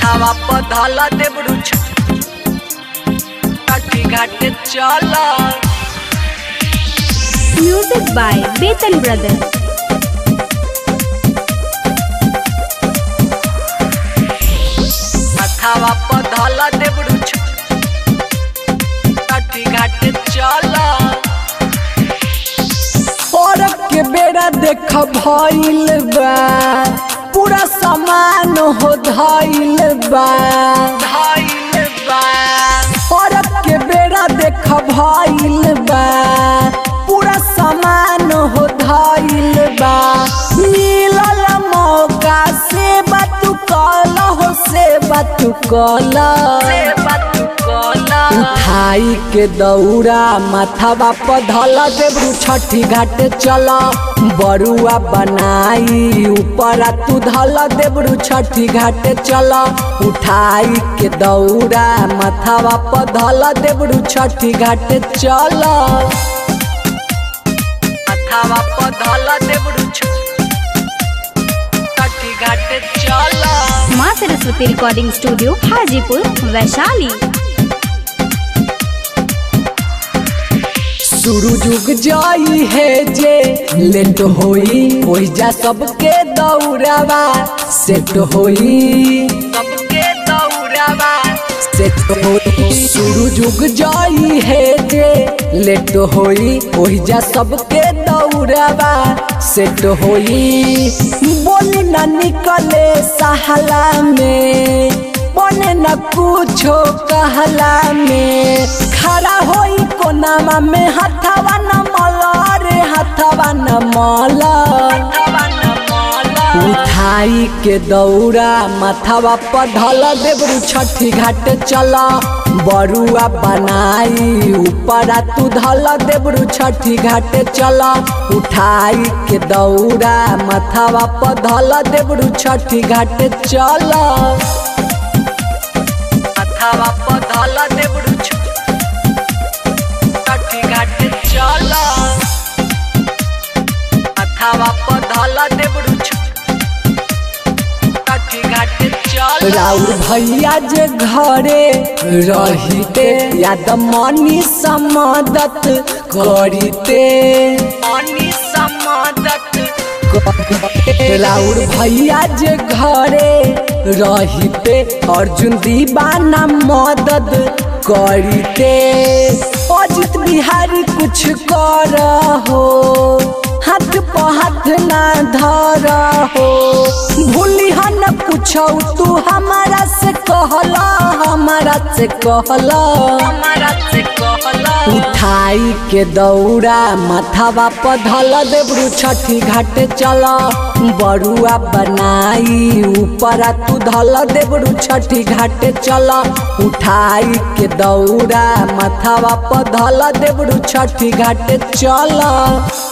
माथावा पधल देबरू छठी घाटे चल Music by Betan Brothers. माथावा पधल देबरू छठी घाटे चल और के बेड़ा देख भइल बा पूरा सामान हो धइल बा धइल बा और के बेड़ा देख भइल बा पूरा सामान हो धइल बा मिलल मौका से बात कल हो से बात कल से बात कला उठाई के दौड़ा माथावा पधल देबरू छठी घाटे चल बरुआ बनाई ऊपर तू धल देबरू छठी घाटे चल उठाई के दौड़ा माथावा पधल देबरू छठी घाटे चल माथावा पधल देबरू छठी घाटे चल माँ सरस्वती रिकॉर्डिंग स्टूडियो हाजीपुर वैशाली शुरू जुग जाई है जे लेट होई ओहि जा सबके दौड़ावा सेट होई सबके दौड़ावा सेट होई शुरू जुग जाई है जे लेट होई ओहि जा सबके दौड़ावा सेट होई बोली ना निकले सहला में बने न कुछो कहला में खड़ा होई कोनामा में हथवा न मला रे हथवा न मला हवा न माला उठाई के दौड़ा माथावा पधल देबरू छठी घाट चल बरुआ बनाई ऊपर तू धल देबरू छठी घाट चल उठाई के दौड़ा माथावा पधल देबरू छठी घाट चल माथावा पधल देबरू छठी घाटे चल माथावा पधल देबरू छठी घाटे चल राउर भैया जे घरे रहिते याद मनी समदत करिते पानी समादत राउर भैया जे घरे रहिते अर्जुन दीवाना मदद करिते अजित बिहारी कुछ कर हो हाथ पर हाथ ना धर हो भूली न कुछ तू हमारा से कहला हमारा से कहला हमारा से कहला उठाई के दौड़ा माथावा पधल देबरू छठी घाटे चल बरुआ बनाई ऊपर तू धल देबरू छठी घाटे चल उठाई के दौड़ा माथावा पधल देबरू छठी घाटे चल